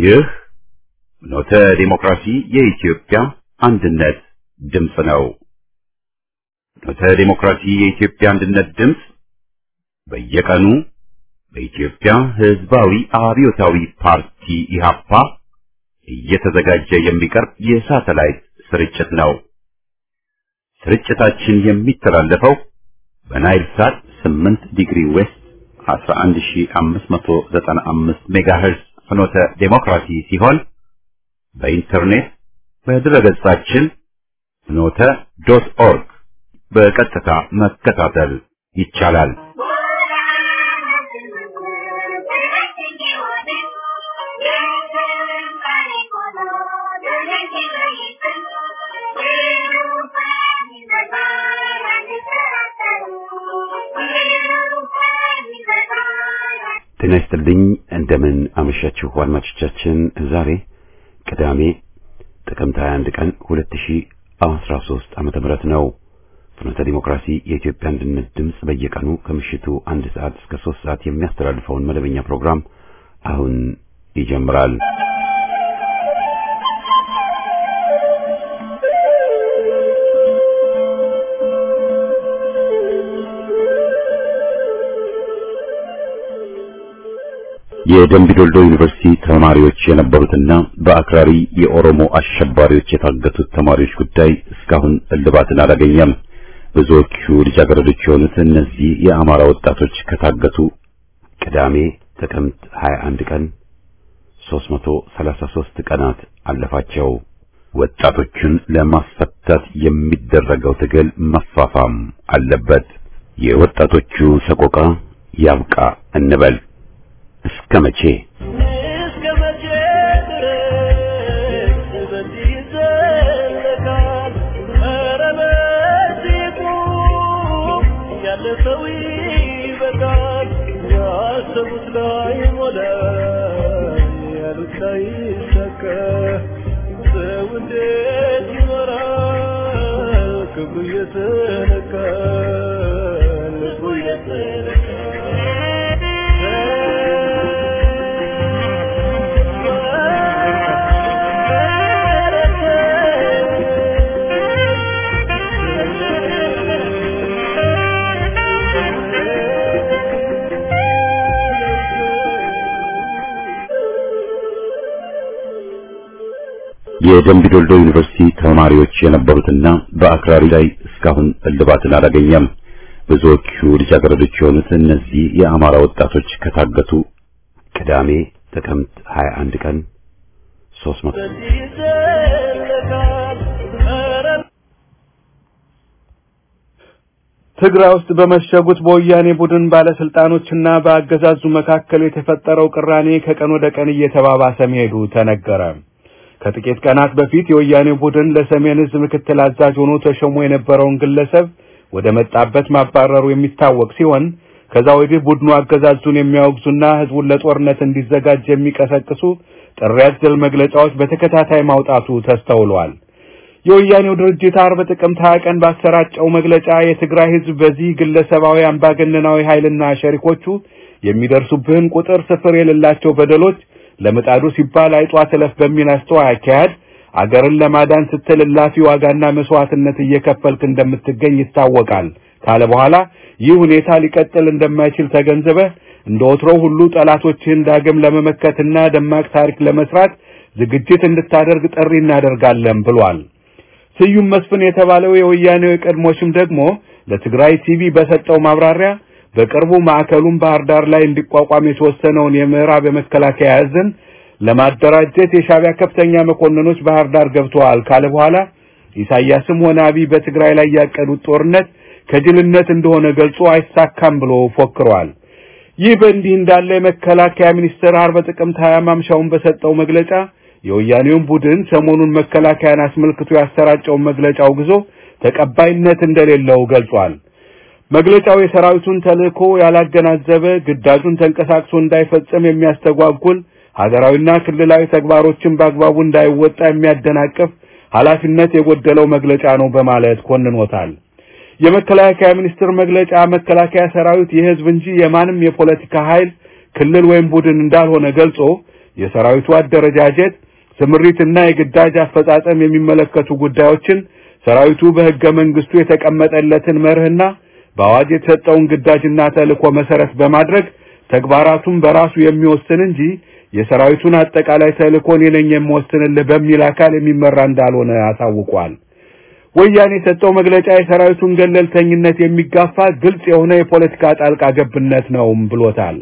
ይህ ኖተ ዲሞክራሲ የኢትዮጵያ አንድነት ድምፅ ነው። ኖተ ዲሞክራሲ የኢትዮጵያ አንድነት ድምፅ በየቀኑ በኢትዮጵያ ሕዝባዊ አብዮታዊ ፓርቲ ኢህአፓ እየተዘጋጀ የሚቀርብ የሳተላይት ስርጭት ነው። ስርጭታችን የሚተላለፈው በናይል ሳት 8 ዲግሪ ዌስት 11595 ሜጋሄርዝ ፍኖተ ዴሞክራሲ ሲሆን በኢንተርኔት በድረገጻችን ፍኖተ ዶት ኦርግ በቀጥታ መከታተል ይቻላል። ጤና ይስጥልኝ። እንደምን አመሻችሁ አድማጮቻችን። ዛሬ ቅዳሜ ጥቅምት 21 ቀን 2013 ዓመተ ምህረት ነው። ፍኖተ ዲሞክራሲ የኢትዮጵያ አንድነት ድምፅ በየቀኑ ከምሽቱ አንድ ሰዓት እስከ ሶስት ሰዓት የሚያስተላልፈውን መደበኛ ፕሮግራም አሁን ይጀምራል። የደምቢዶልዶ ዩኒቨርሲቲ ተማሪዎች የነበሩትና በአክራሪ የኦሮሞ አሸባሪዎች የታገቱት ተማሪዎች ጉዳይ እስካሁን እልባትን አላገኘም። ብዙዎቹ ልጃገረዶች የሆኑት እነዚህ የአማራ ወጣቶች ከታገቱ ቅዳሜ ጥቅምት 21 ቀን 333 ቀናት አለፋቸው። ወጣቶቹን ለማስፈታት የሚደረገው ትግል መፋፋም አለበት። የወጣቶቹ ሰቆቃ ያብቃ እንበል። እስከ መቼ እስከ መቼ ድረስ በዚህ ይዘለቃል? ኧረ በዚህ ቁም፣ ያለ ሰው ይበቃል። ያሰቡት ላይ ሞላ፣ ያሉት ላይ ይሳካ። ሰው እንዴት ይኖራል? ክብሩ እየተነካ ልቡ የደምቢዶልዶ ዩኒቨርሲቲ ተማሪዎች የነበሩትና በአክራሪ ላይ እስካሁን እልባትን አላገኘም። ብዙዎቹ ልጃገረዶች የሆኑት እነዚህ የአማራ ወጣቶች ከታገቱ ቅዳሜ ጥቅምት 21 ቀን 300 በዚህ ይዘለቃል። ኧረ ትግራይ ውስጥ በመሸጉት በወያኔ ቡድን ባለስልጣኖችና በአገዛዙ መካከል የተፈጠረው ቅራኔ ከቀን ወደ ቀን እየተባባሰ መሄዱ ተነገረ። ከጥቂት ቀናት በፊት የወያኔ ቡድን ለሰሜን ዕዝ ምክትል አዛዥ ሆኖ ተሾሞ የነበረውን ግለሰብ ወደ መጣበት ማባረሩ የሚታወቅ ሲሆን ከዛ ወዲህ ቡድኑ አገዛዙን የሚያወግዙና ህዝቡን ለጦርነት እንዲዘጋጅ የሚቀሰቅሱ ጥሪ አዘል መግለጫዎች በተከታታይ ማውጣቱ ተስተውሏል። የወያኔው ድርጅት አርብ ጥቅምት 20 ቀን ባሰራጨው መግለጫ የትግራይ ህዝብ በዚህ ግለሰባዊ አምባገነናዊ ኃይልና ሸሪኮቹ የሚደርሱብህን ቁጥር ስፍር የሌላቸው በደሎች ለምጣዱ ሲባል አይጧ ትለፍ በሚል አስተዋይ አካሄድ አገርን ለማዳን ስትል እላፊ ዋጋና መስዋዕትነት እየከፈልክ እንደምትገኝ ይታወቃል ካለ በኋላ ይህ ሁኔታ ሊቀጥል እንደማይችል ተገንዝበህ እንደ ወትሮው ሁሉ ጠላቶችህን ዳግም ለመመከትና ደማቅ ታሪክ ለመስራት ዝግጅት እንድታደርግ ጥሪ እናደርጋለን ብሏል። ስዩም መስፍን የተባለው የወያኔው የቀድሞ ሹም ደግሞ ለትግራይ ቲቪ በሰጠው ማብራሪያ በቅርቡ ማዕከሉን ባህር ዳር ላይ እንዲቋቋም የተወሰነውን የምዕራብ የመከላከያ እዝን ለማደራጀት የሻዕቢያ ከፍተኛ መኮንኖች ባህር ዳር ገብተዋል ካለ በኋላ ኢሳያስም ሆነ አብይ በትግራይ ላይ ያቀዱት ጦርነት ከጅልነት እንደሆነ ገልጾ አይሳካም ብሎ ፎክሯል። ይህ በእንዲህ እንዳለ የመከላከያ ሚኒስቴር አርብ ጥቅምት 20 ማምሻውን በሰጠው መግለጫ የወያኔውን ቡድን ሰሞኑን መከላከያን አስመልክቶ ያሰራጨውን መግለጫ አውግዞ ተቀባይነት እንደሌለው ገልጿል። መግለጫው የሰራዊቱን ተልእኮ ያላገናዘበ ግዳጁን ተንቀሳቅሶ እንዳይፈጽም የሚያስተጓጉል ሀገራዊና ክልላዊ ተግባሮችን በአግባቡ እንዳይወጣ የሚያደናቅፍ ኃላፊነት የጎደለው መግለጫ ነው በማለት ኮንኖታል። የመከላከያ ሚኒስቴር መግለጫ መከላከያ ሰራዊት የህዝብ እንጂ የማንም የፖለቲካ ኃይል ክልል ወይም ቡድን እንዳልሆነ ገልጾ የሰራዊቱ አደረጃጀት፣ ስምሪትና የግዳጅ አፈጻጸም የሚመለከቱ ጉዳዮችን ሰራዊቱ በሕገ መንግስቱ የተቀመጠለትን መርህና በአዋጅ የተሰጠውን ግዳጅና ተልእኮ መሰረት በማድረግ ተግባራቱን በራሱ የሚወስን እንጂ የሰራዊቱን አጠቃላይ ተልእኮ እኔ ነኝ የምወስንልህ በሚል አካል የሚመራ እንዳልሆነ አሳውቋል። ወያኔ የሰጠው መግለጫ የሰራዊቱን ገለልተኝነት የሚጋፋ ግልጽ የሆነ የፖለቲካ ጣልቃ ገብነት ነውም ብሎታል።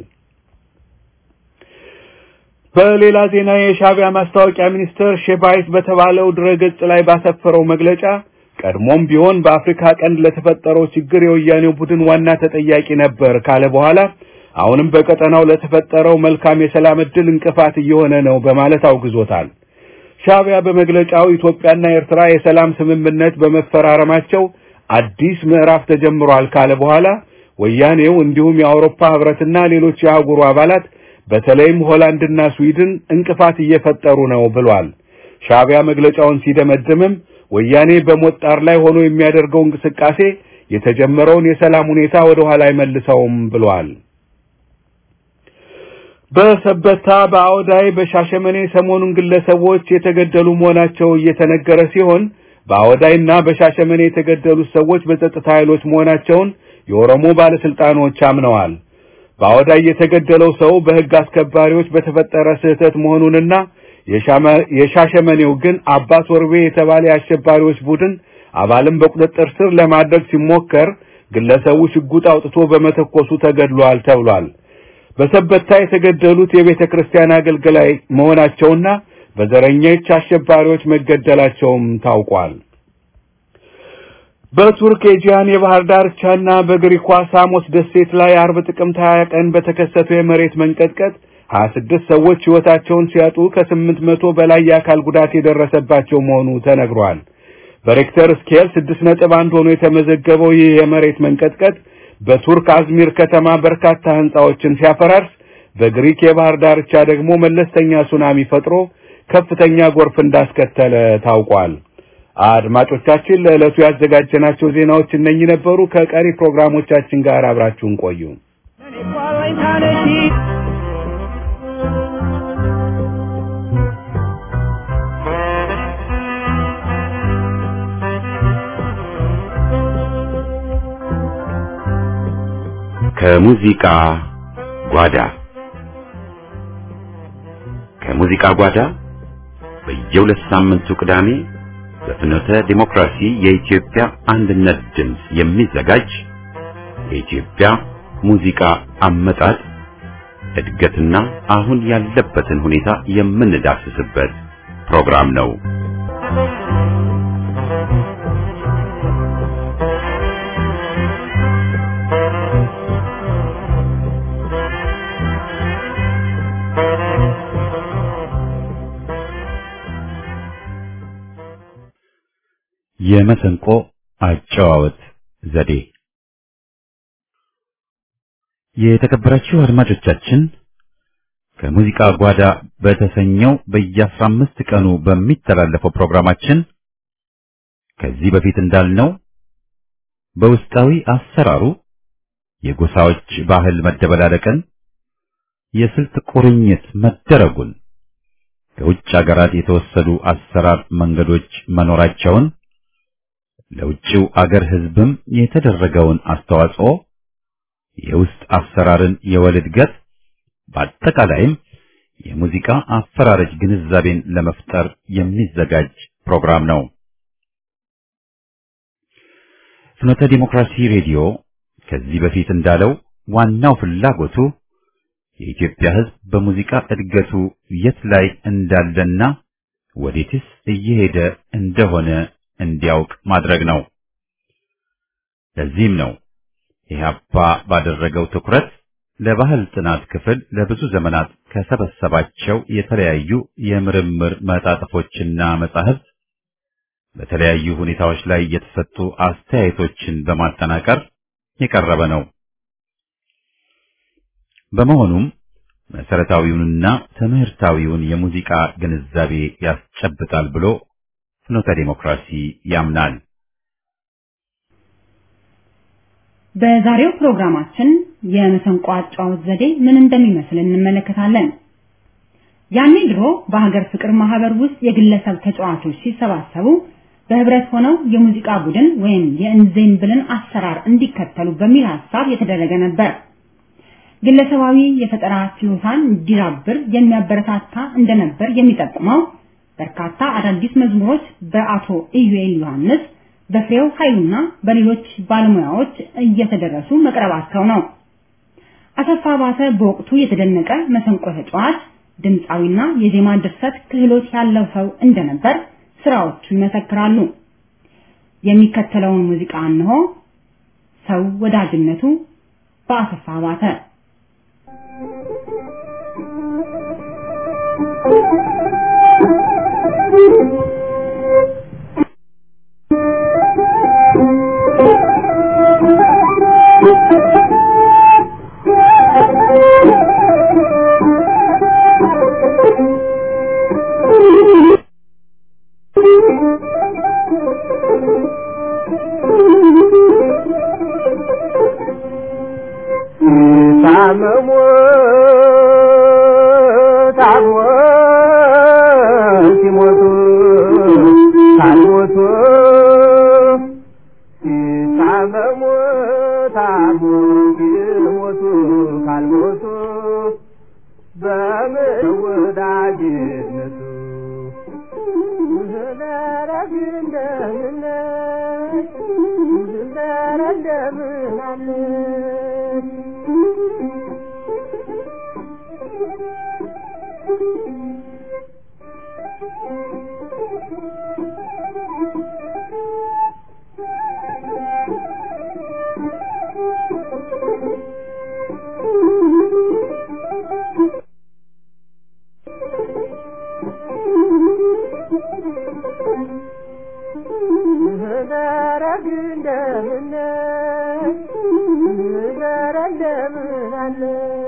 በሌላ ዜና የሻዕቢያ ማስታወቂያ ሚኒስትር ሼባይት በተባለው ድረገጽ ላይ ባሰፈረው መግለጫ ቀድሞም ቢሆን በአፍሪካ ቀንድ ለተፈጠረው ችግር የወያኔው ቡድን ዋና ተጠያቂ ነበር ካለ በኋላ አሁንም በቀጠናው ለተፈጠረው መልካም የሰላም ዕድል እንቅፋት እየሆነ ነው በማለት አውግዞታል። ሻዕቢያ በመግለጫው ኢትዮጵያና ኤርትራ የሰላም ስምምነት በመፈራረማቸው አዲስ ምዕራፍ ተጀምሯል ካለ በኋላ ወያኔው እንዲሁም የአውሮፓ ህብረትና ሌሎች የአህጉሩ አባላት በተለይም ሆላንድና ስዊድን እንቅፋት እየፈጠሩ ነው ብሏል። ሻዕቢያ መግለጫውን ሲደመድምም ወያኔ በሞት ጣር ላይ ሆኖ የሚያደርገው እንቅስቃሴ የተጀመረውን የሰላም ሁኔታ ወደ ኋላ አይመልሰውም ብሏል። በሰበታ፣ በአውዳይ፣ በሻሸመኔ ሰሞኑን ግለሰቦች የተገደሉ መሆናቸው እየተነገረ ሲሆን በአውዳይና በሻሸመኔ የተገደሉት ሰዎች በጸጥታ ኃይሎች መሆናቸውን የኦሮሞ ባለስልጣኖች አምነዋል። በአውዳይ የተገደለው ሰው በሕግ አስከባሪዎች በተፈጠረ ስህተት መሆኑንና የሻሸመኔው ግን አባት ወርቤ የተባለ የአሸባሪዎች ቡድን አባልን በቁጥጥር ስር ለማድረግ ሲሞከር ግለሰቡ ሽጉጥ አውጥቶ በመተኮሱ ተገድሏል ተብሏል። በሰበታ የተገደሉት የቤተ ክርስቲያን አገልጋይ መሆናቸውና በዘረኞች አሸባሪዎች መገደላቸውም ታውቋል። በቱርክ ኤጂያን የባህር ዳርቻና በግሪኳ ሳሞስ ደሴት ላይ አርብ ጥቅምት 20 ቀን በተከሰተው የመሬት መንቀጥቀጥ 26 ሰዎች ሕይወታቸውን ሲያጡ ከስምንት መቶ በላይ የአካል ጉዳት የደረሰባቸው መሆኑ ተነግሯል። በሬክተር ስኬል 6.1 ሆኖ የተመዘገበው ይህ የመሬት መንቀጥቀጥ በቱርክ አዝሚር ከተማ በርካታ ህንጻዎችን ሲያፈራርስ በግሪክ የባህር ዳርቻ ደግሞ መለስተኛ ሱናሚ ፈጥሮ ከፍተኛ ጎርፍ እንዳስከተለ ታውቋል። አድማጮቻችን ለዕለቱ ያዘጋጀናቸው ዜናዎች እነኚህ ነበሩ። ከቀሪ ፕሮግራሞቻችን ጋር አብራችሁን ቆዩ። ከሙዚቃ ጓዳ ከሙዚቃ ጓዳ በየሁለት ሳምንቱ ቅዳሜ በፍኖተ ዲሞክራሲ የኢትዮጵያ አንድነት ድምፅ የሚዘጋጅ የኢትዮጵያ ሙዚቃ አመጣጥ እድገትና አሁን ያለበትን ሁኔታ የምንዳስስበት ፕሮግራም ነው። የመሰንቆ አጨዋወት ዘዴ። የተከበራችሁ አድማጮቻችን ከሙዚቃ ጓዳ በተሰኘው በየአስራ አምስት ቀኑ በሚተላለፈው ፕሮግራማችን ከዚህ በፊት እንዳልነው በውስጣዊ አሰራሩ የጎሳዎች ባህል መደበላለቅን፣ የስልት ቁርኝት መደረጉን፣ ከውጭ አገራት የተወሰዱ አሰራር መንገዶች መኖራቸውን ለውጭው አገር ሕዝብም የተደረገውን አስተዋጽኦ የውስጥ አሰራርን የወል እድገት በአጠቃላይም የሙዚቃ አፈራረጅ ግንዛቤን ለመፍጠር የሚዘጋጅ ፕሮግራም ነው። ፍኖተ ዲሞክራሲ ሬዲዮ ከዚህ በፊት እንዳለው ዋናው ፍላጎቱ የኢትዮጵያ ሕዝብ በሙዚቃ እድገቱ የት ላይ እንዳለና ወዴትስ እየሄደ እንደሆነ እንዲያውቅ ማድረግ ነው። ለዚህም ነው ኢህአፓ ባደረገው ትኩረት ለባህል ጥናት ክፍል ለብዙ ዘመናት ከሰበሰባቸው የተለያዩ የምርምር መጣጥፎችና መጻሕፍት በተለያዩ ሁኔታዎች ላይ የተሰጡ አስተያየቶችን በማጠናቀር የቀረበ ነው። በመሆኑም መሰረታዊውንና ትምህርታዊውን የሙዚቃ ግንዛቤ ያስጨብጣል ብሎ ፍኖተ ዲሞክራሲ ያምናል። በዛሬው ፕሮግራማችን የመሰንቆ አጫዋወት ዘዴ ምን እንደሚመስል እንመለከታለን። ያኔ ድሮ በሀገር ፍቅር ማህበር ውስጥ የግለሰብ ተጫዋቾች ሲሰባሰቡ በህብረት ሆነው የሙዚቃ ቡድን ወይም የእንዜምብልን አሰራር እንዲከተሉ በሚል ሀሳብ የተደረገ ነበር። ግለሰባዊ የፈጠራ ችሎታን እንዲዳብር የሚያበረታታ እንደነበር የሚጠቁመው በርካታ አዳዲስ መዝሙሮች በአቶ ኢዩኤል ዮሐንስ፣ በፍሬው ኃይሉና በሌሎች ባለሙያዎች እየተደረሱ መቅረባቸው ነው። አሰፋ ባተ በወቅቱ የተደነቀ መሰንቆ ተጫዋች፣ ድምፃዊና የዜማ ድርሰት ክህሎት ያለው ሰው እንደነበር ስራዎቹ ይመሰክራሉ። የሚከተለውን ሙዚቃ እንሆ። ሰው ወዳጅነቱ በአሰፋ ባተ ታመሙ ታሞ ሲሞቱ ካልሞቱ ሲታመሙ ታሞ ሲሞቱ ካልሞቱ በምን ወዳጅነቱ ዘረግ እንደምን ዘረ እንደምን አለ ዘረግ እንደምን ዘረ እንደምን አለ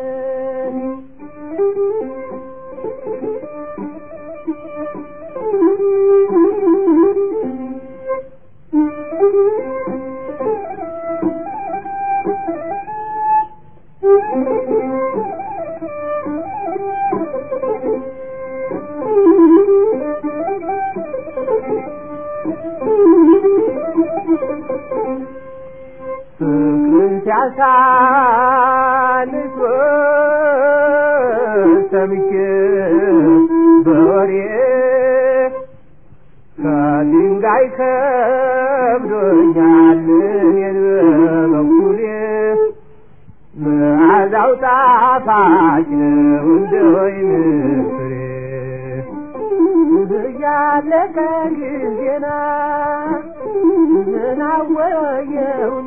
ፍቅርን ሲያሳንስ ሰምቼ በወሬ ከድንጋይ ከብዶኛል እኔን በበኩሌ መዓዛው ጣፋጭ ነው እንደ ወይን ፍሬ እያለቀ ጊዜና ዝናወየውኔ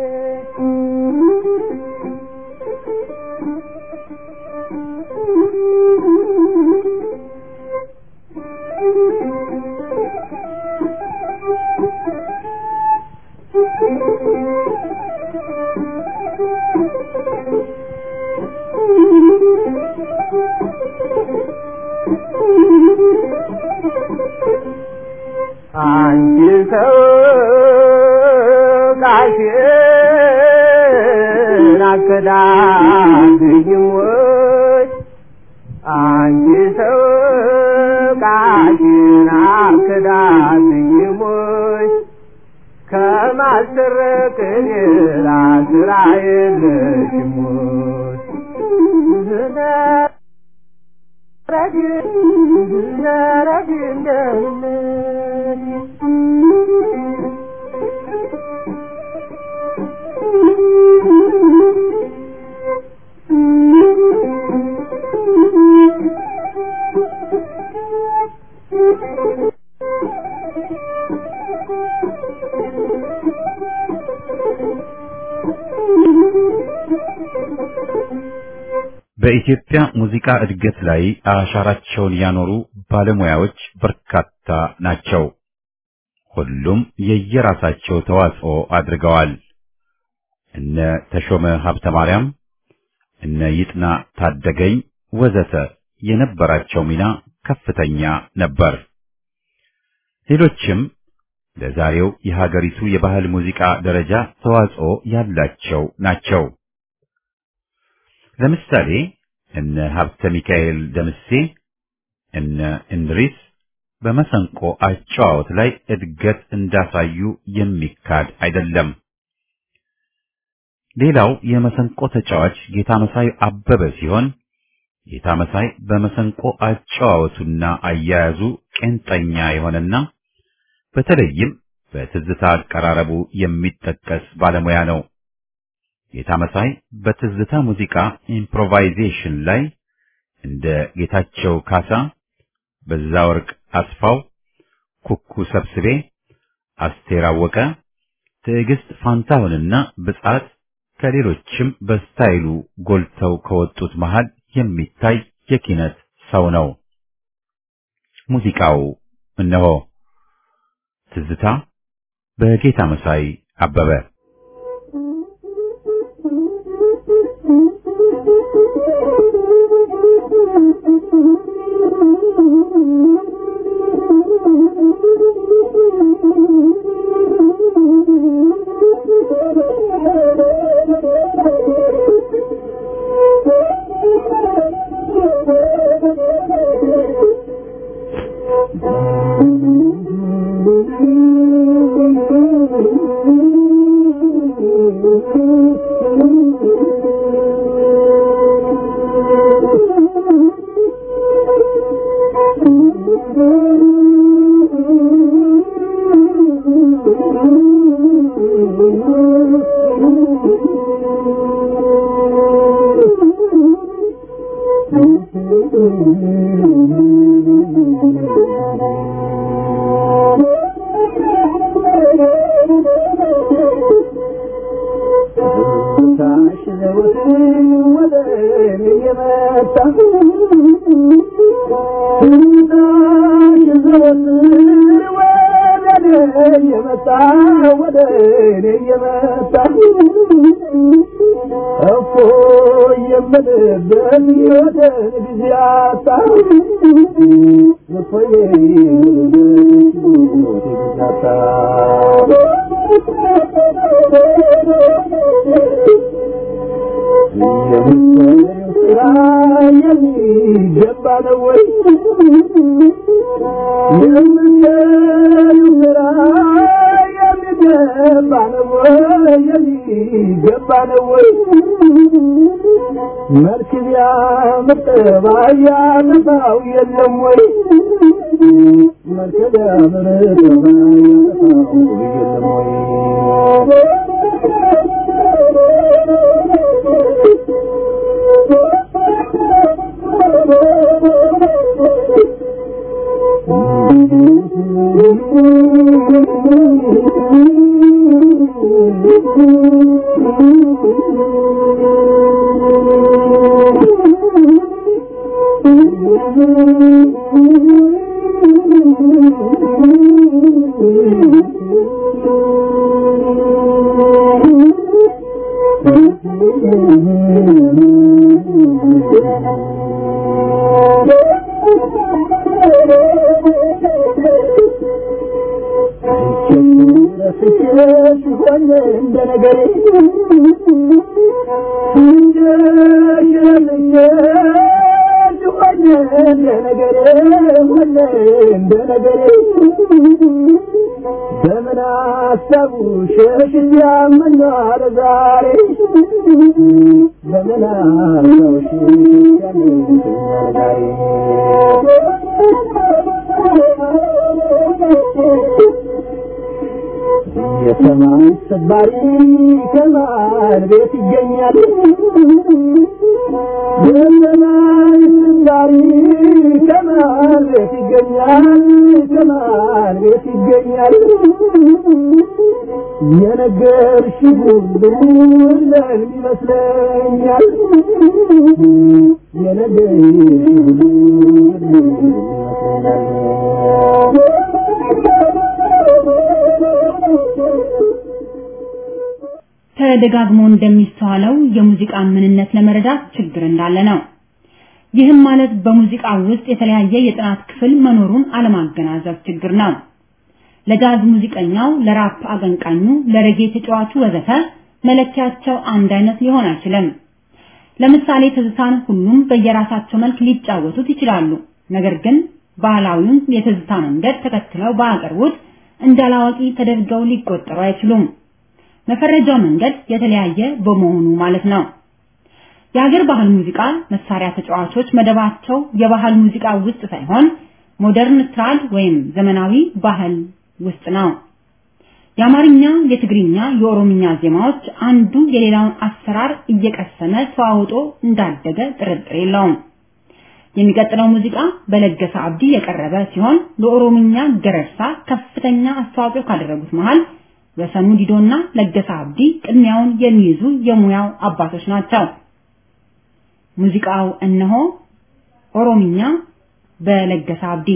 አንቺ ሰው ቃሽን አከዳድኝም ወይ አንቺ ሰው ቃሽን አከዳድኝም ወይ ከማልሰረቅ ሌላ ስራ የለሽም ወይ ዘረግ ዘረግ እንደምን በኢትዮጵያ ሙዚቃ እድገት ላይ አሻራቸውን ያኖሩ ባለሙያዎች በርካታ ናቸው። ሁሉም የየራሳቸው ተዋጽኦ አድርገዋል። እነ ተሾመ ሀብተ ማርያም፣ እነ ይጥና ታደገኝ ወዘተ የነበራቸው ሚና ከፍተኛ ነበር። ሌሎችም ለዛሬው የሀገሪቱ የባህል ሙዚቃ ደረጃ ተዋጽኦ ያላቸው ናቸው። ለምሳሌ እነ ሀብተ ሚካኤል ደምሴ፣ እነ እንድሪስ በመሰንቆ አጨዋወት ላይ እድገት እንዳሳዩ የሚካድ አይደለም። ሌላው የመሰንቆ ተጫዋች ጌታ መሳይ አበበ ሲሆን ጌታ መሳይ በመሰንቆ አጨዋወቱና አያያዙ ቄንጠኛ የሆነና በተለይም በትዝታ አቀራረቡ የሚጠቀስ ባለሙያ ነው። ጌታ መሳይ በትዝታ ሙዚቃ ኢምፕሮቫይዜሽን ላይ እንደ ጌታቸው ካሳ፣ በዛወርቅ አስፋው፣ ኩኩ ሰብስቤ፣ አስቴር አወቀ፣ ትዕግስት ፋንታሁንና ብጻት ከሌሎችም በስታይሉ ጎልተው ከወጡት መሃል የሚታይ የኪነት ሰው ነው። ሙዚቃው እነሆ ትዝታ በጌታ መሳይ አበበ የሰማይ ሰባሪ ከማን ቤት ይገኛል? የሰማይ ሰባሪ ከማን ቤት ይገኛል? ከማን ቤት ይገኛል? የነገርሽ ሁሉ ለምን ይመስለኛል? የነገርሽ ሁሉ ተደጋግሞ እንደሚስተዋለው የሙዚቃን ምንነት ለመረዳት ችግር እንዳለ ነው። ይህም ማለት በሙዚቃ ውስጥ የተለያየ የጥናት ክፍል መኖሩን አለማገናዘብ ችግር ነው። ለጃዝ ሙዚቀኛው፣ ለራፕ አቀንቃኙ፣ ለሬጌ ተጫዋቹ ወዘተ መለኪያቸው አንድ አይነት ሊሆን አይችልም። ለምሳሌ ትዝታን ሁሉም በየራሳቸው መልክ ሊጫወቱት ይችላሉ። ነገር ግን ባህላዊውን የትዝታ መንገድ ተከትለው ባያቀርቡት እንዳላዋቂ ተደርገው ሊቆጠሩ አይችሉም። መፈረጃው መንገድ የተለያየ በመሆኑ ማለት ነው። የሀገር ባህል ሙዚቃ መሳሪያ ተጫዋቾች መደባቸው የባህል ሙዚቃ ውስጥ ሳይሆን ሞደርን ትራድ ወይም ዘመናዊ ባህል ውስጥ ነው። የአማርኛ፣ የትግርኛ፣ የኦሮምኛ ዜማዎች አንዱ የሌላውን አሰራር እየቀሰመ ተዋውጦ እንዳደገ ጥርጥር የለውም። የሚቀጥለው ሙዚቃ በለገሰ አብዲ የቀረበ ሲሆን ለኦሮምኛ ገረርሳ ከፍተኛ አስተዋጽኦ ካደረጉት መሃል ወሰኑ ዲዶና ለገሰ አብዲ ቅድሚያውን የሚይዙ የሙያው አባቶች ናቸው። ሙዚቃው እነሆ ኦሮምኛ በለገሰ አብዲ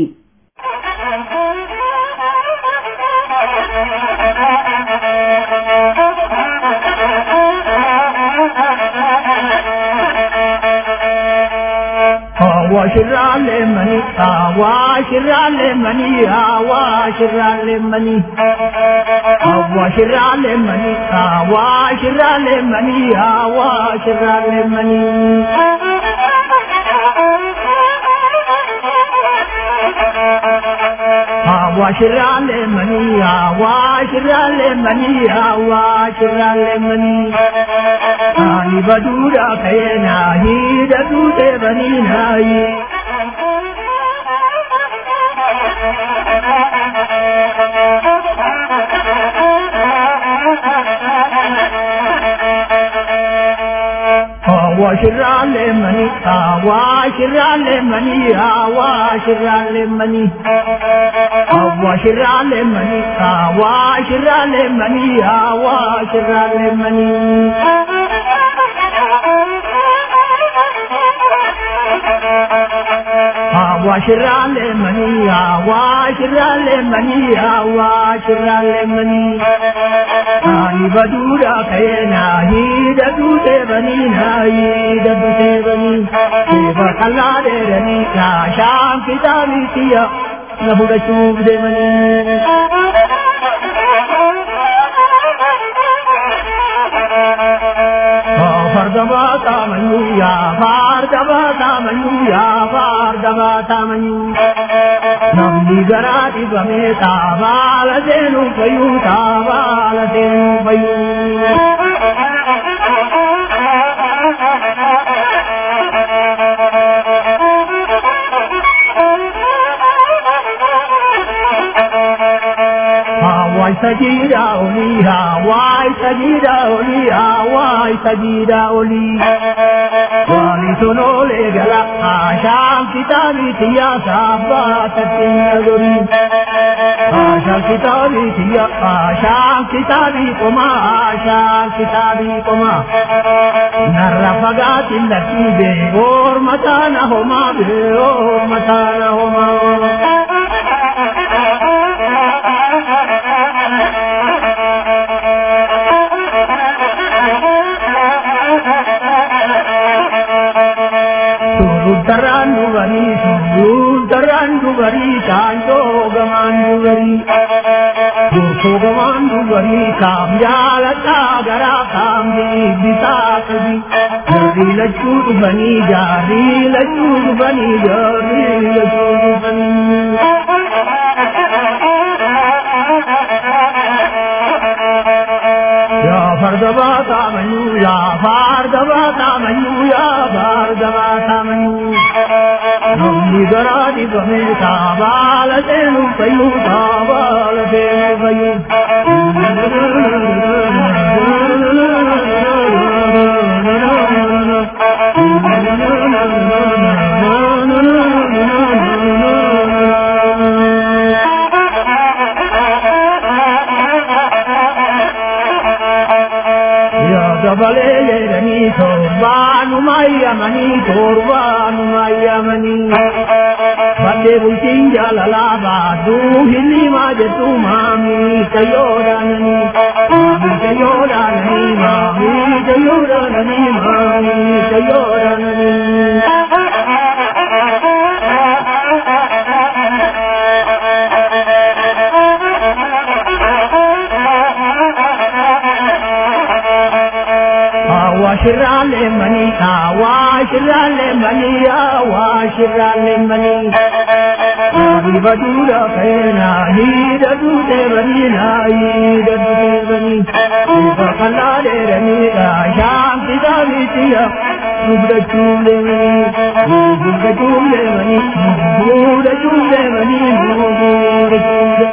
አዋሽራሌ መኒ አዋሽራሌ መኒ አዋሽራሌ መኒ አዋሽራሌ መኒ አዋሽራሌ መኒ አዋሽራሌ መኒ አዋሽራሌ መኒ አዋሽራሌ መኒ አዋሽራሌ መኒ አኒ በዱዳ ከየና ሂደቱ በኒናይ አዋሽራሌ መኒ አዋሽራሌ መኒ አዋሽራሌ መኒ አዋሽራሌ መኒ አዋሽራሌ መኒ አዋሽራሌ መኒ አዋሽራሌ መኒ አዋሽራሌ መኒ አዋሽራሌ መኒ አኒ በዱዳ ከየና ሂደቱ ቴበኒና ሂደቱ ቴበኒ ቴበ ቀላ ደረኒ ሻሻን ፊታቢትያ ነቡደቹፍ ደመኒ fardaba tamanyu ya fardaba tamanyu ya fardaba tamanyu namni garati bame tabala senu payu tabala senu payu Hawaii sajida oli, Hawaii sajida oli, Hawaii sajida oli. Wali sonole gala, Asham kitabi tiya sabba tatin gori. Asham kitabi tiya, Asham kitabi koma, Asham kitabi koma. Narra fagatin lati be, or matana homa be, or matana homa. Surutaran dubari, surutaran dubari, chanto gaman dubari. Durko gaman dubari, kam jalata gara kam di bisa kadi. Jari lachu dubani, jari lachu dubani, jari lachu dubani. Ya fardaba tamanyu, ya fardaba tamanyu, ya fardaba tamanyu. Namni garadi bame tabala tenu payu, tabala tenu payu. Ya dabale yerani torbanu mayamani torbanu mayamani Bade bultin jalala badu hili majetu mami kayoranani Mami kayoranani mami kayoranani mami kayoranani አዋሽራሌ መኒ አዋሽራሌ መኒ አዋሽራሌ መኒ በዱራ ከና ሂደዱ ደበኒና ሂደዱ ደበኒ በቀላሌ ረሚዳ ሻምፒዳ ቢትያ ዱብደቹ ደመኒ ዱብደቹ ደመኒ ዱብደቹ ደመኒ ዱብደቹ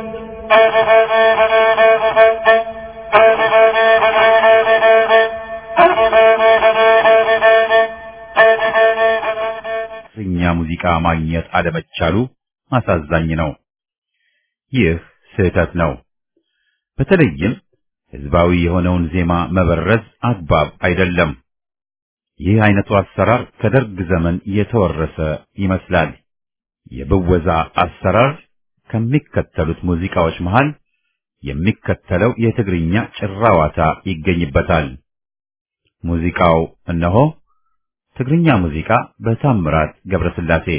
እኛ ሙዚቃ ማግኘት አለመቻሉ አሳዛኝ ነው። ይህ ስህተት ነው። በተለይም ህዝባዊ የሆነውን ዜማ መበረዝ አግባብ አይደለም። ይህ አይነቱ አሰራር ከደርግ ዘመን የተወረሰ ይመስላል። የብወዛ አሰራር ከሚከተሉት ሙዚቃዎች መሃል የሚከተለው የትግርኛ ጭራዋታ ይገኝበታል። ሙዚቃው እነሆ ትግርኛ ሙዚቃ በታምራት ገብረስላሴ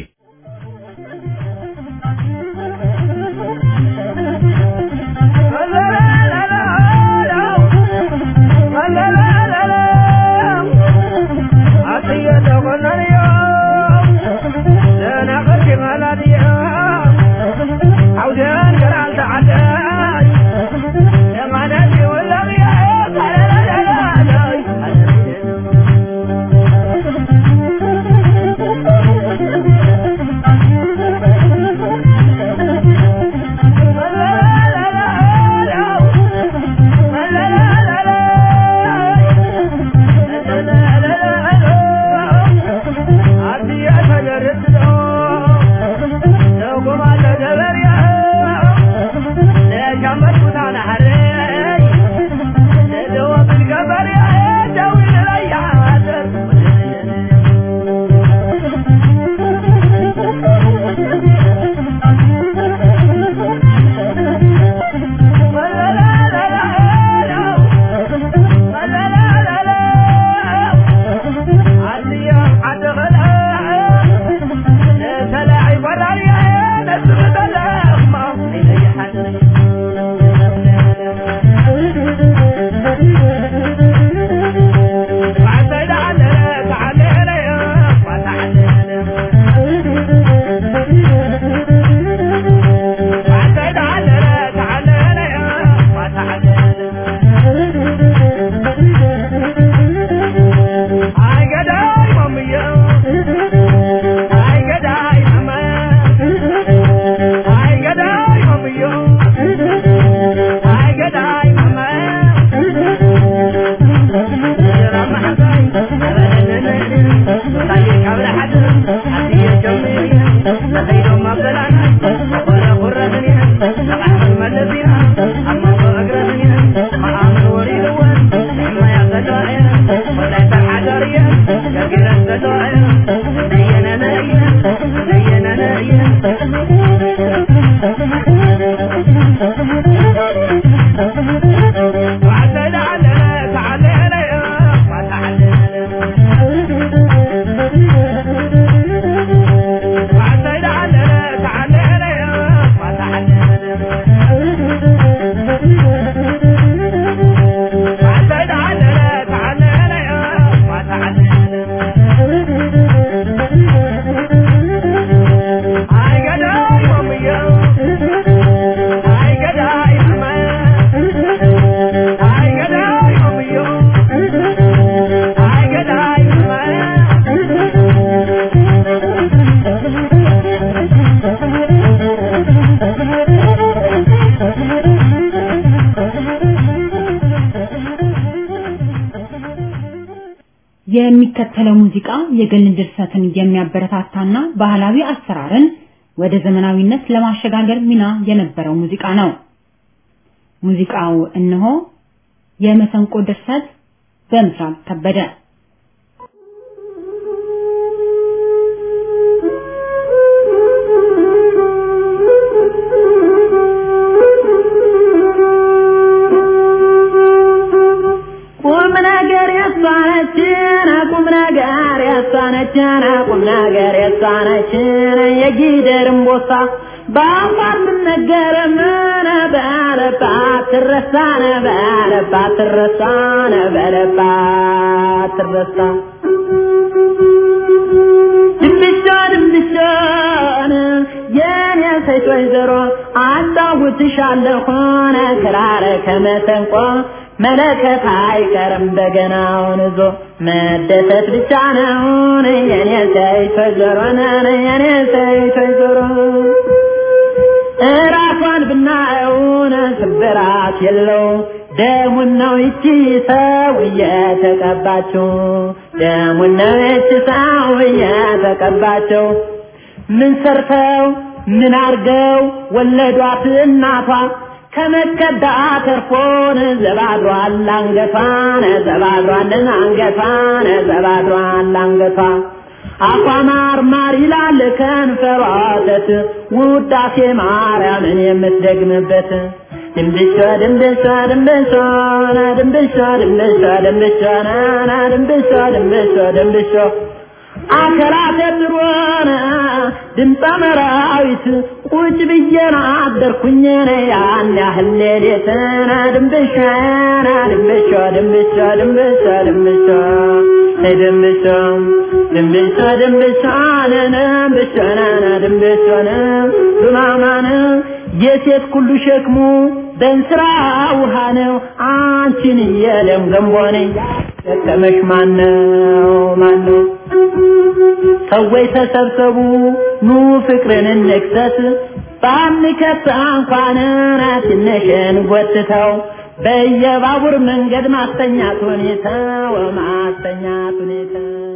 የሚከተለው ሙዚቃ የግል ድርሰትን የሚያበረታታና ባህላዊ አሰራርን ወደ ዘመናዊነት ለማሸጋገር ሚና የነበረው ሙዚቃ ነው። ሙዚቃው እነሆ የመሰንቆ ድርሰት በምስራቅ ከበደ ቁም ነገር ያሳነችን ቁም ነገር ያሳነችን ቁም ነገር ያሳነችን የጊደርም ቦሳ በአፋር ምነገር ምን በለባት ትረሳነ በለባት ትረሳነ በለባት እንዳትረሳ ድንብሻ ድንብሻን የኔ ሴት ወይዘሮ አጫውትሻለሁን ክራር ከመሰንቆ መለከት አይቀርም በገናውን ይዞ መደሰት ብቻ ነውን የኔ ሴት ወይዘሮ ነን የኔ ሴት ወይዘሮ እራሷን ብናየውን ስብራት የለው ደሙን ነው ይቺ ሰው እየተቀባችው ደሙን ነው ይቺ ሰው እየተቀባችው ምን ሰርተው ምን አርገው ወለዷት እናቷ ከመከዳ ተርፎን ዘባድሯል አንገቷን ዘባድሯልን አንገቷን ዘባድሯል አንገቷ አፏ ማር ማር ይላል ከንፈሯ ወተት ውዳሴ ማርያምን የምትደግምበት ድንብሻ ድንብሻ ድንብሻ ና ድንብሻ ድንብሻ ድንብሻ ና ና ድንብሻ ድንብሻ ድንብሻ አከራተ ድሮነ ድምፀ መራዊት ቁጭ ብዬና አደርኩኝ ያን ያህል ሌሊትና ድንብሻ ና ድንብሻ ድንብሻ ድንብሻ ድንብሻ ድንብሻ ድንብሻ ድንብሻ ነነ ድንብሻ ነነ ድንብሻ ነ ዱማማነ የሴት ሁሉ ሸክሙ በእንስራ ውሃ ነው አንቺን የለም ገንቦ ነኝ ደከመሽ ማነው ማነው ሰዎች ተሰብሰቡ ኑ ፍቅርን እንክሰት ባንከት እንኳን ትንሽን ጎትተው በየባቡር መንገድ ማስተኛት ሁኔታ ወማስተኛት ሁኔታ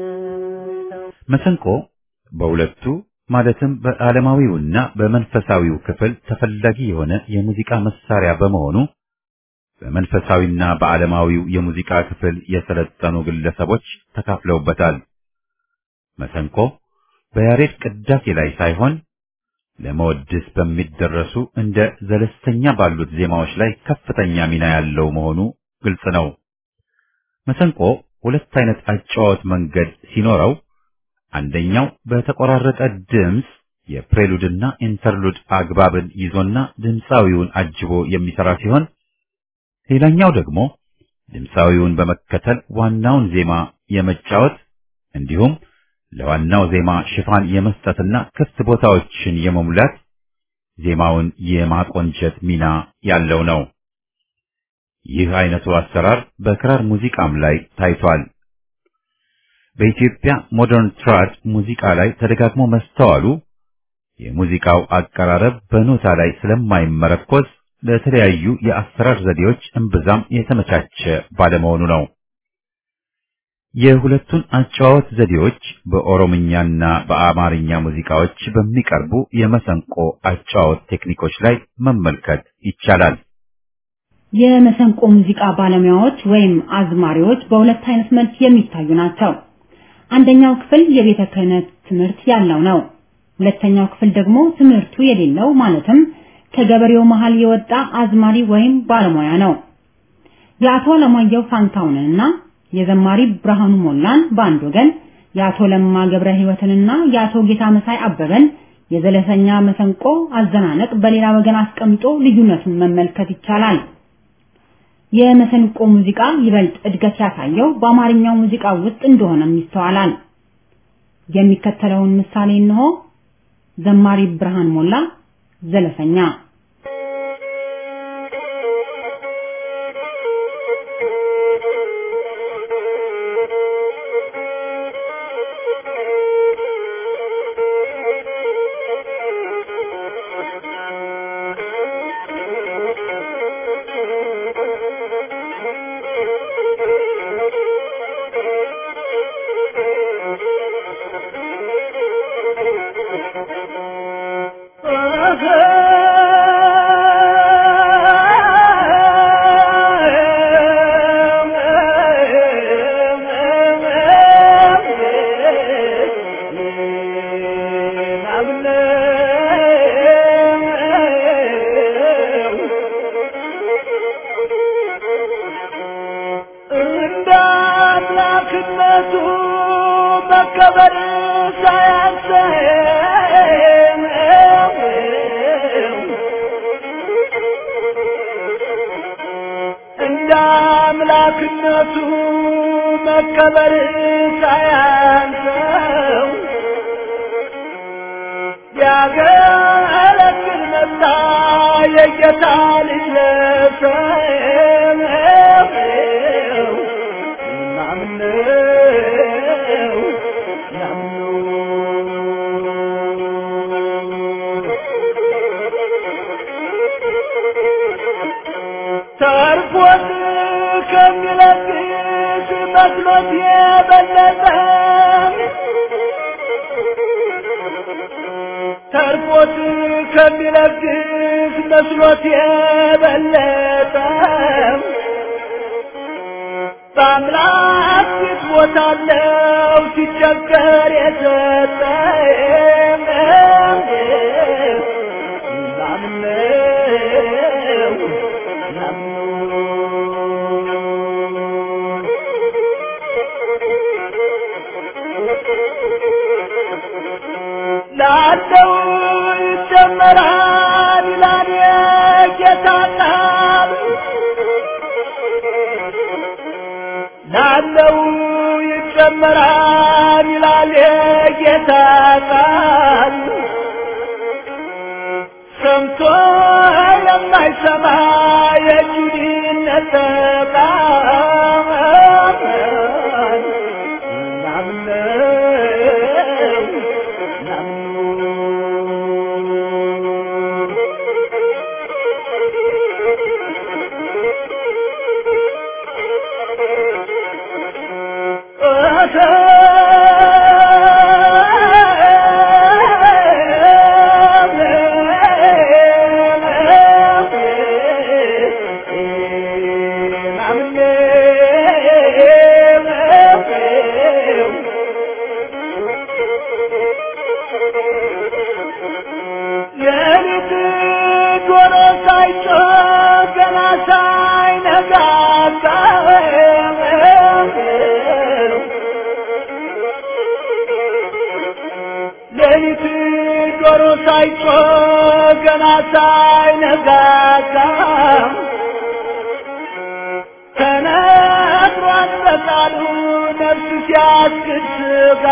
መሰንቆ በሁለቱ ማለትም በዓለማዊውና በመንፈሳዊው ክፍል ተፈላጊ የሆነ የሙዚቃ መሳሪያ በመሆኑ በመንፈሳዊና በዓለማዊው የሙዚቃ ክፍል የሰለጠኑ ግለሰቦች ተካፍለውበታል። መሰንቆ በያሬድ ቅዳሴ ላይ ሳይሆን ለመወድስ በሚደረሱ እንደ ዘለስተኛ ባሉት ዜማዎች ላይ ከፍተኛ ሚና ያለው መሆኑ ግልጽ ነው። መሰንቆ ሁለት አይነት አጨዋወት መንገድ ሲኖረው አንደኛው በተቆራረጠ ድምፅ የፕሬሉድና ኢንተርሉድ አግባብን ይዞና ድምፃዊውን አጅቦ የሚሰራ ሲሆን ሌላኛው ደግሞ ድምፃዊውን በመከተል ዋናውን ዜማ የመጫወት እንዲሁም ለዋናው ዜማ ሽፋን የመስጠትና ክፍት ቦታዎችን የመሙላት ዜማውን የማቆንጨት ሚና ያለው ነው። ይህ አይነቱ አሰራር በክራር ሙዚቃም ላይ ታይቷል። በኢትዮጵያ ሞደርን ትራድ ሙዚቃ ላይ ተደጋግሞ መስተዋሉ የሙዚቃው አቀራረብ በኖታ ላይ ስለማይመረኮዝ ለተለያዩ የአሰራር ዘዴዎች እምብዛም የተመቻቸ ባለመሆኑ ነው። የሁለቱን አጨዋወት ዘዴዎች በኦሮምኛና በአማርኛ ሙዚቃዎች በሚቀርቡ የመሰንቆ አጨዋወት ቴክኒኮች ላይ መመልከት ይቻላል። የመሰንቆ ሙዚቃ ባለሙያዎች ወይም አዝማሪዎች በሁለት አይነት መልክ የሚታዩ ናቸው። አንደኛው ክፍል የቤተ ክህነት ትምህርት ያለው ነው። ሁለተኛው ክፍል ደግሞ ትምህርቱ የሌለው ማለትም ከገበሬው መሃል የወጣ አዝማሪ ወይም ባለሙያ ነው። የአቶ ለማየሁ ፋንታውንንና የዘማሪ ብርሃኑ ሞላን በአንድ ወገን፣ የአቶ ለማ ገብረ ሕይወትንና የአቶ ጌታ መሳይ አበበን የዘለሰኛ መሰንቆ አዘናነቅ በሌላ ወገን አስቀምጦ ልዩነቱን መመልከት ይቻላል። የመሰንቆ ሙዚቃ ይበልጥ እድገት ያሳየው በአማርኛው ሙዚቃ ውስጥ እንደሆነም ይስተዋላል። የሚከተለውን ምሳሌ እንሆ። ዘማሪ ብርሃን ሞላ ዘለሰኛ አምላክነቱ መከበር ሳያንሰው ያገለግል መጣ የጌታ ልጅ ለሰው ናምነው ተርፎት ከሚለግስ መስሎት የበለጠ ተርፎት ከሚለግስ መስሎት የበለጠ በአምላክ ፊት ቦታለው ሲቸገር የሰጠ ናምነው ላለው ይጨመራል ይላል የጌታ ቃል ላለው ይጨመራል ይላል የጌታ ቃል ሰምቶ የማይሰማ የጁዲነት ቃል ናምነው የሊት ዶሮ ሳይጮህ ገና ሳይነጋጋ ሌሊት ዶሮ ሳይጮህ ገና ሳይነጋጋ ተነግሯል በቃሉ ነፍስ ሲያስክድ ስጋ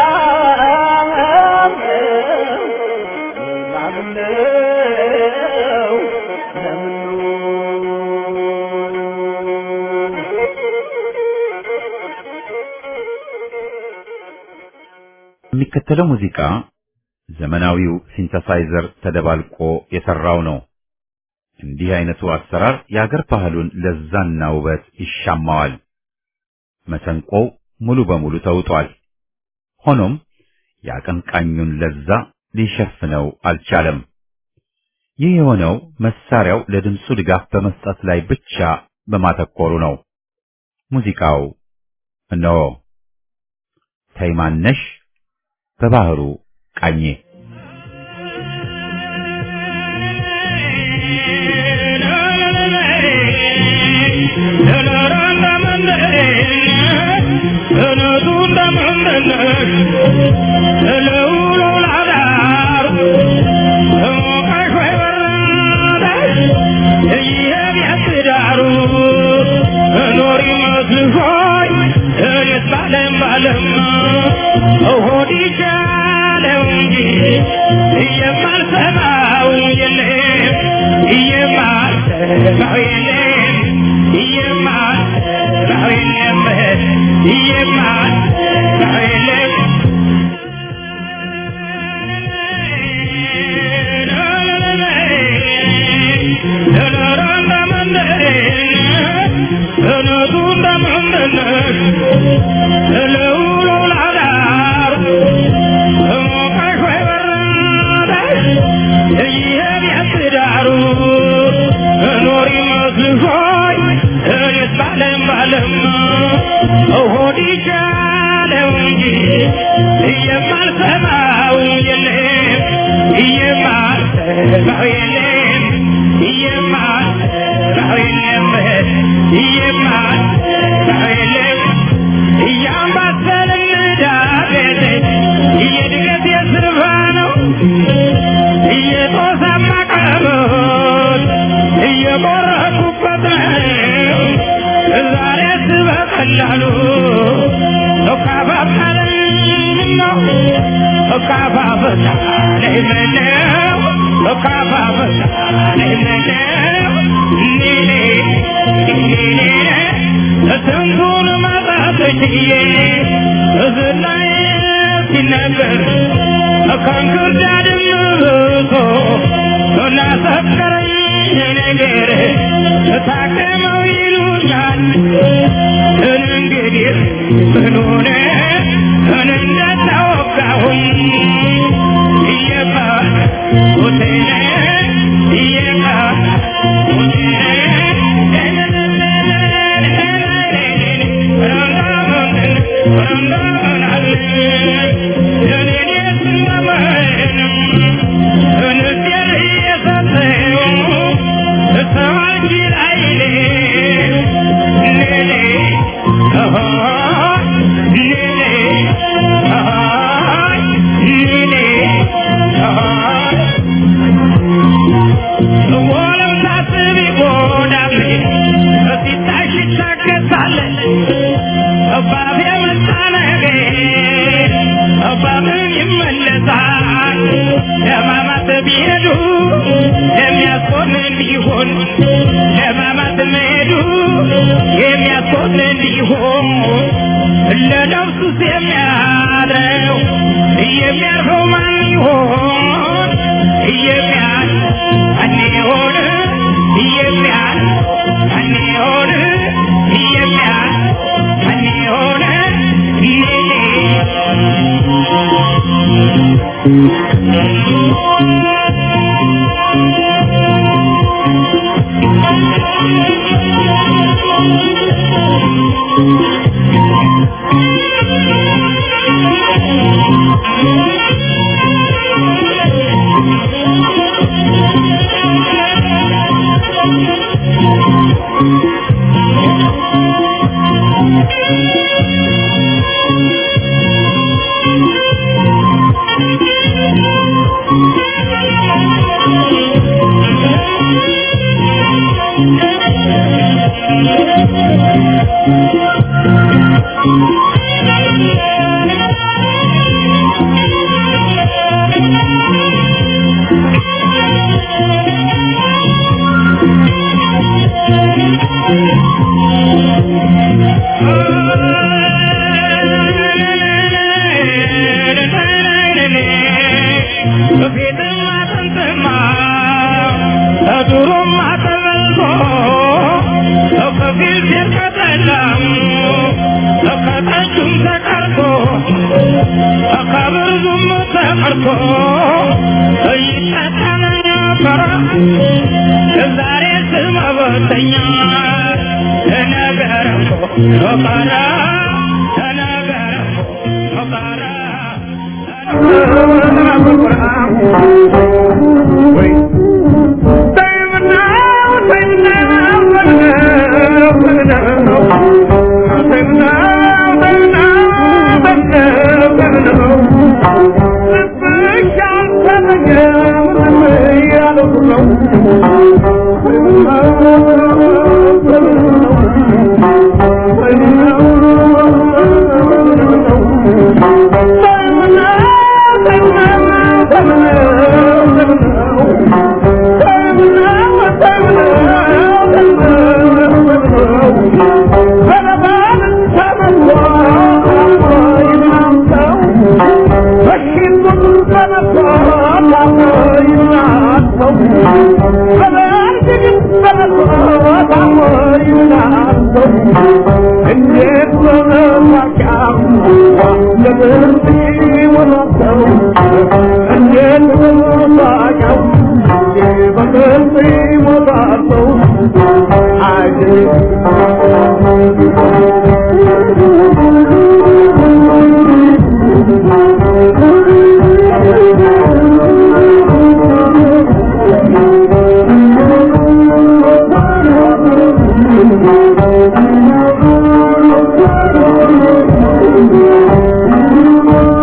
ናምነው የሚከተለው ሙዚቃ ዘመናዊው ሲንተሳይዘር ተደባልቆ የሰራው ነው። እንዲህ አይነቱ አሰራር የአገር ባህሉን ለዛና ውበት ይሻማዋል። መሰንቆው ሙሉ በሙሉ ተውጧል። ሆኖም የአቀንቃኙን ለዛ ሊሸፍነው አልቻለም። ይህ የሆነው መሳሪያው ለድምፁ ድጋፍ በመስጠት ላይ ብቻ በማተኮሩ ነው። ሙዚቃው እነሆ ተይማነሽ በባህሩ ቃኜ እየቆረኩበት ነው ዛሬ ስበቀላሉ ካፋፈታ ለምነው ካፋፈታ ለምነው ኔኔ ኔኔ ስንቱን ማጣትዬ እዝላይ ሲነገር ከእንክርዳድም ብሶ ላሰከረኝ ነገር ታከመው ይሉኛል እንግዲህ ምኑን እንደታወቃሁኝ እየቃ ሆቴነ እየቃ ቢሄዱ የሚያስቆንን ቢሆን ለማማት መሄዱ የሚያስቆንን ቢሆን ለነፍሱስ የሚያድረው የሚያርፈው ማን ይሆን የሚያል ማን ይሆን የሚያል ማን ይሆን የሚያል ማን ይሆን ዛሬ ስመበተኛ ተነገረ ኖቃራ ተነገረ ኖቃራ Thank you.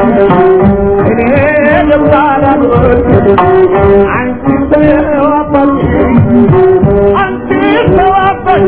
እኔ ልባላሉት አንቺ ተዋባች አንቺ ተዋባች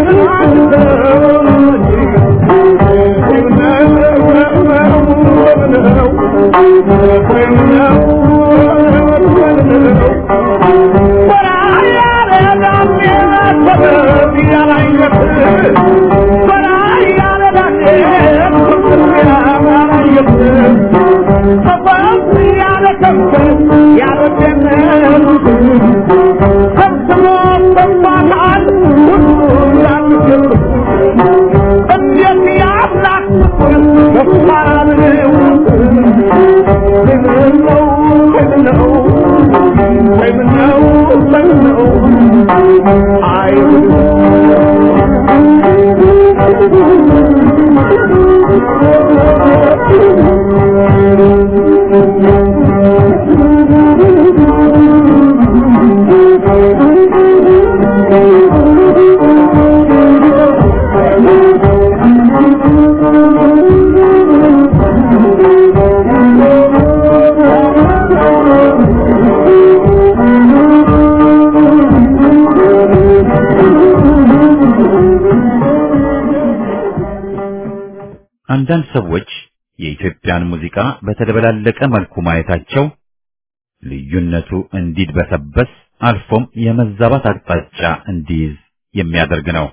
አንዳንድ ሰዎች የኢትዮጵያን ሙዚቃ በተደበላለቀ መልኩ ማየታቸው ልዩነቱ እንዲድበሰበስ አልፎም የመዛባት አቅጣጫ እንዲይዝ የሚያደርግ ነው።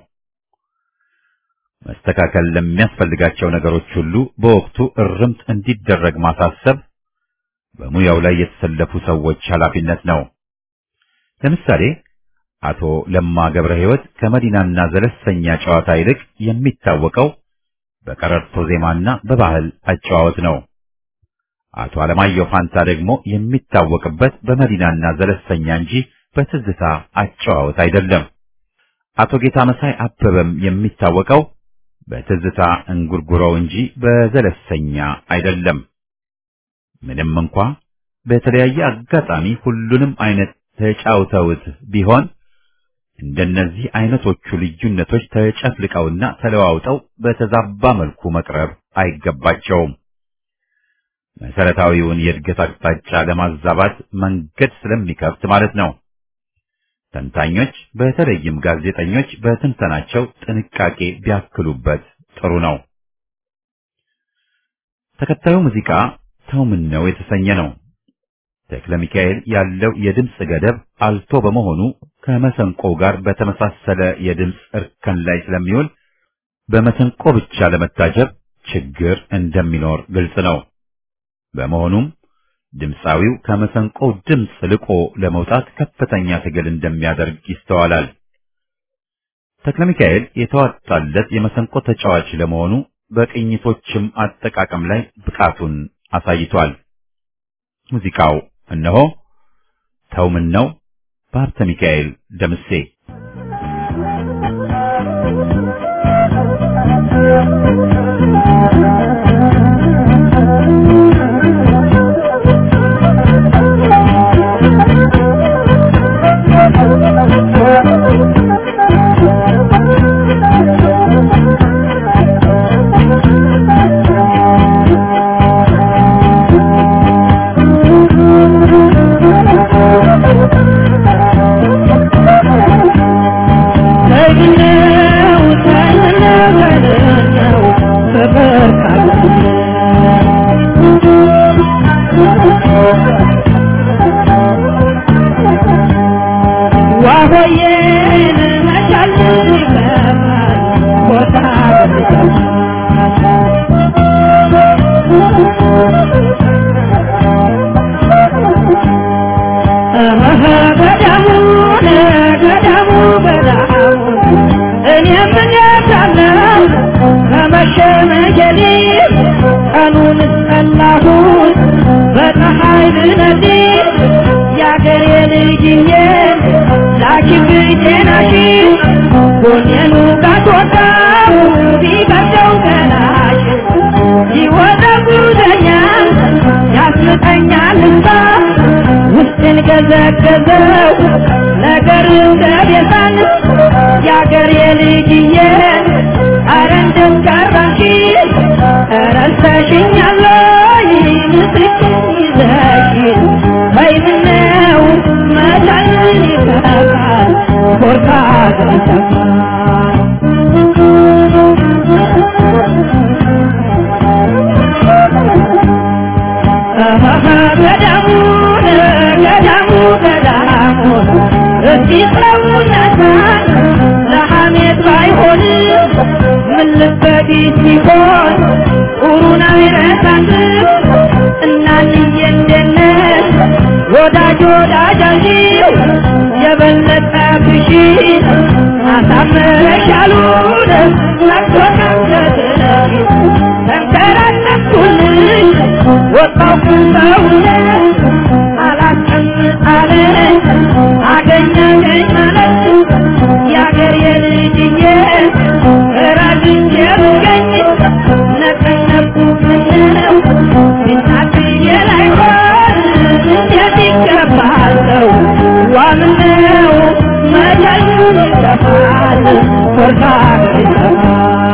መስተካከል ለሚያስፈልጋቸው ነገሮች ሁሉ በወቅቱ እርምት እንዲደረግ ማሳሰብ በሙያው ላይ የተሰለፉ ሰዎች ኃላፊነት ነው። ለምሳሌ አቶ ለማ ገብረ ሕይወት ከመዲናና ዘለሰኛ ጨዋታ ይልቅ የሚታወቀው በቀረርቶ ዜማና በባህል አጨዋወት ነው። አቶ አለማየሁ ፋንታ ደግሞ የሚታወቅበት በመዲናና ዘለሰኛ እንጂ በትዝታ አጨዋወት አይደለም። አቶ ጌታ መሳይ አበበም የሚታወቀው በትዝታ እንጉርጉሮው እንጂ በዘለሰኛ አይደለም። ምንም እንኳ በተለያየ አጋጣሚ ሁሉንም አይነት ተጫውተውት ቢሆን እንደነዚህ አይነቶቹ ልዩነቶች ተጨፍልቀውና ተለዋውጠው በተዛባ መልኩ መቅረብ አይገባቸውም። መሰረታዊውን የእድገት አቅጣጫ ለማዛባት መንገድ ስለሚከፍት ማለት ነው። ተንታኞች በተለይም ጋዜጠኞች በትንተናቸው ጥንቃቄ ቢያክሉበት ጥሩ ነው። ተከታዩ ሙዚቃ ተው ምን ነው የተሰኘ ነው። ተክለ ሚካኤል ያለው የድምፅ ገደብ አልቶ በመሆኑ ከመሰንቆ ጋር በተመሳሰለ የድምፅ እርከን ላይ ስለሚውል በመሰንቆ ብቻ ለመታጀብ ችግር እንደሚኖር ግልጽ ነው። በመሆኑም ድምፃዊው ከመሰንቆው ድምፅ ልቆ ለመውጣት ከፍተኛ ትግል እንደሚያደርግ ይስተዋላል። ተክለ ሚካኤል የተዋጣለት የመሰንቆ ተጫዋች ለመሆኑ በቅኝቶችም አጠቃቀም ላይ ብቃቱን አሳይቷል። ሙዚቃው እነሆ ተው ምን ነው በሀብተ ሚካኤል ደምሴ ገዘገዘው ነገር እንደቤዛን የአገር የልጅዬ አረ እንደምቀረሽ ረስተሽኛለይ ገዳሙን ገዳሙ ገዳሙ እስቲ ሰውነታን ለሐሜት ባይሆን ምን ልበዲት ሲሆን ኡሩን አይረሳንም እናንዬ እንደነሽ ወዳጅ ወዳጃችሁ የበለጠ ብሺ አሳምረሻሉን ነግቶ ከንገትነሽ ተንከራተትኩልሽ ወጣው ከሰውነት አላስቀምጥ አለ አገኘኝ ማለት የአገር የልጅዬ ራግቼ ብገኝ ነቀነቁ ምነው ቢናትዬ ላይሆን እንዴት ይገባል ሰው ዋምነው መቻሉን ይጠፋል ፍርሃ ይጠፋል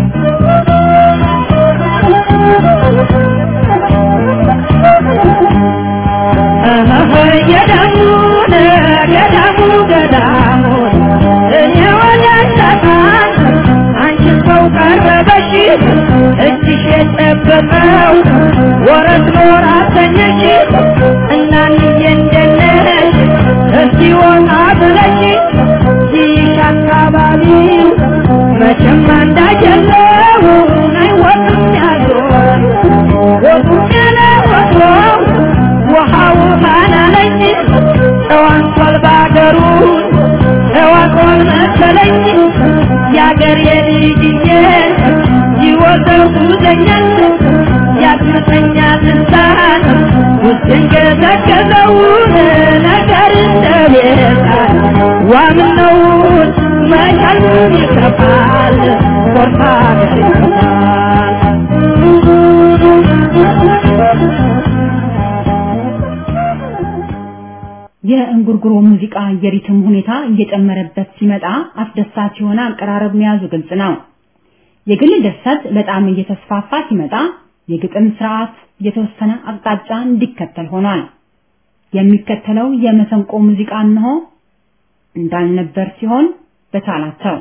ገዳሙን ገዳሙ ገዳሙን እኔ ወዳጃታን አንቺን ሰው ቀረበሽ እጅሽ የጠበቀው ወረት ኖር አሰኘሽ እናንዬ እንደነሽ እስቲ ወጣ ብለሽ ይሽ አካባቢው መቼም አንዳጀለው አይወቅም ያዞር ወጡም ያለ ወትሮ ውሃው ማናለኝ ተዋንቷል ባገሩን ተዋቆን መሰለኝ የአገር የልጅዬ ይወዘው ጉዘኛል ያስመሰኛል እንሳን ውስጥን ገዘገዘውን ነገር እንደቤታል ዋምነውን መቻሉን ይከፋል ኮርታ ገር ይከፋል የእንጉርጉሮ ሙዚቃ የሪትም ሁኔታ እየጨመረበት ሲመጣ አስደሳች የሆነ አቀራረብ መያዙ ግልጽ ነው። የግል ድርሰት በጣም እየተስፋፋ ሲመጣ የግጥም ስርዓት የተወሰነ አቅጣጫ እንዲከተል ሆኗል። የሚከተለው የመሰንቆ ሙዚቃ እንሆ እንዳልነበር ሲሆን በቻላቸው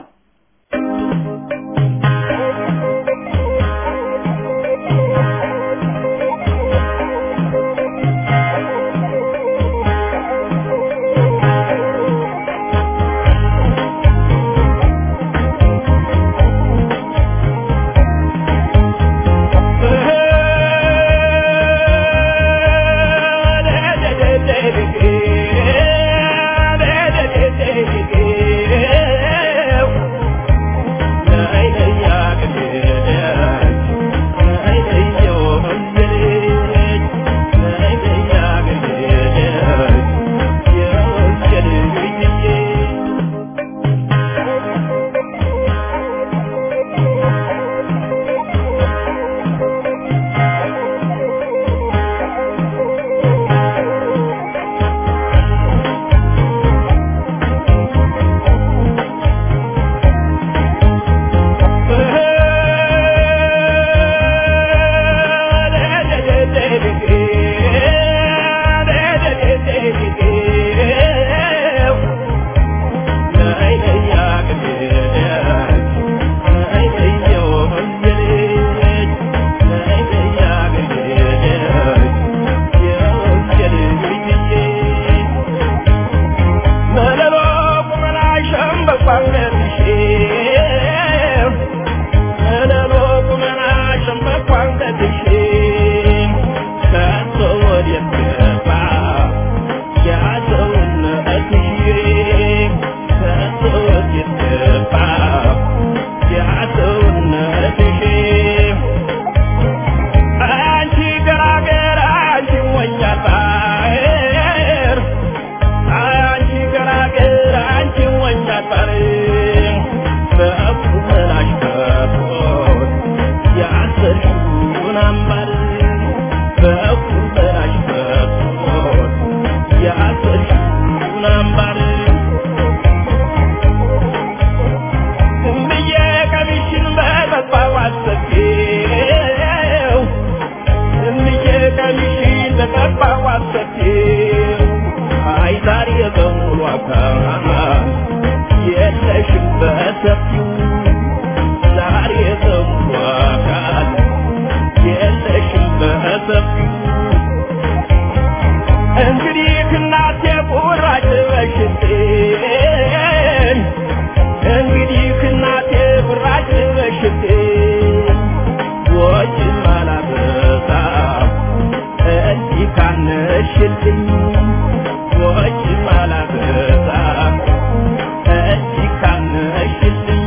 እንግዲህ እናቴ ቁራጭ በሽቴን ወጭም አላበዛ እንዲህ ካነሽልኝ ወጭም አላበዛ እንዲህ ካነሽልኝ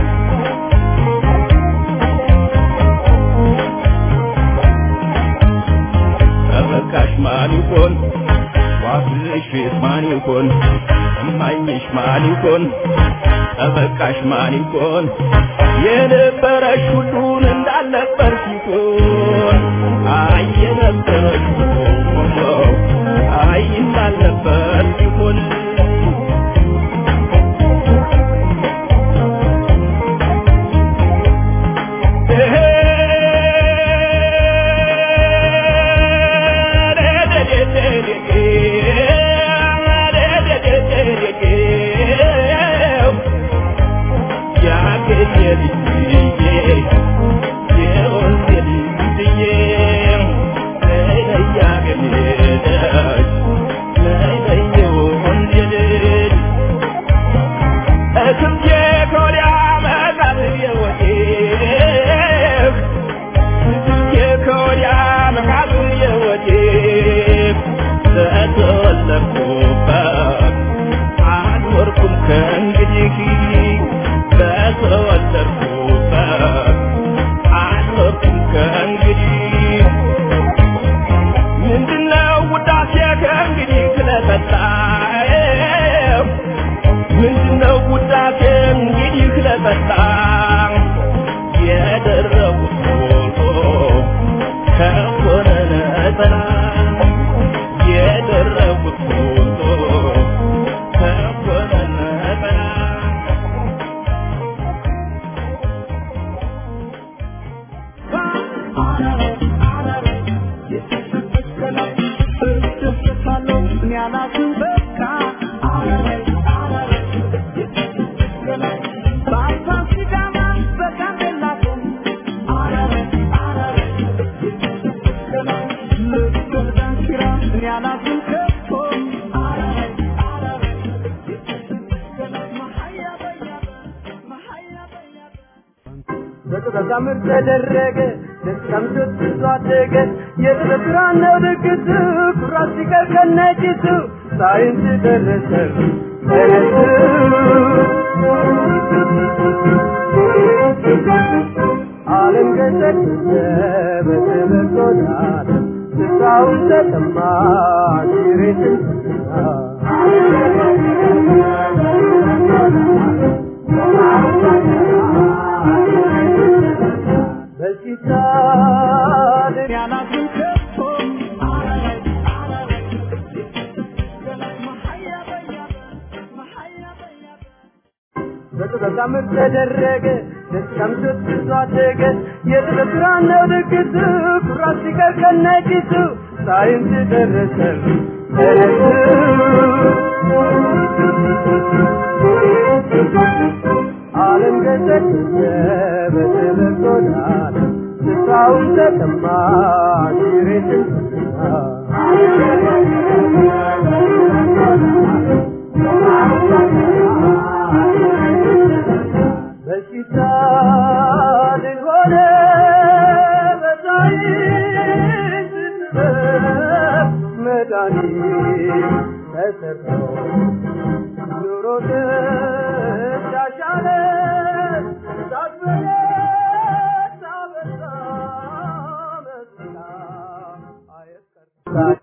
ተበቃሽ ማን ይሆን ዋብልሽ ማን ይሆን እማኝሽ ማን ይሆን ተበቃሽ ማን ይሆን የነበረሽ ሁሉን እንዳልነበር ሲሆን አይ የነበረሽ ሁሉ አይ እንዳልነበር ሲሆን ተወለድኩበት አልኖርኩም ከእንግዲህ በተወለድኩበት አልኖርኩም ከእንግዲህ ምንድነው ውዳሴ ከእንግዲህ ስለጠጣህ ምንድነው ውዳሴ እንግዲህ ስለጠጣህ የደረቡት ፎቶ ከሆነ ነጠላ የደረቡት ፎቶ ከሆነ ነጠላ በተዛምር ተደረገ ደስታም ስትሱ አደገ የጥበብ ስራ ነው ድግሱ ኩራት ሲቀር ከነጭሱ ሳይንስ ደረሰ ዓለም ገሰገሰ በተበቆጣት ስፍራውን ተጠማ ሲሬትን በሲታ ያናትን ከቶ በተዛምር ተደረገ ደስታም ስትሱ አደገ የጥበብ ስራ ነው ድግሱ ኩራት ሲቀር ከነጭሱ ሳይንስ ደረሰ ዓለም ገሰገሰ በተበቆጣት ስፍራውን ተጠማ ሲሬትን በሽታ ልሆነ በሳይንስ ጥበብ መድኃኒት ተሰርቶ ኑሮ ተሻሻለ ሳትበለ ሳበዛ መስላ አየት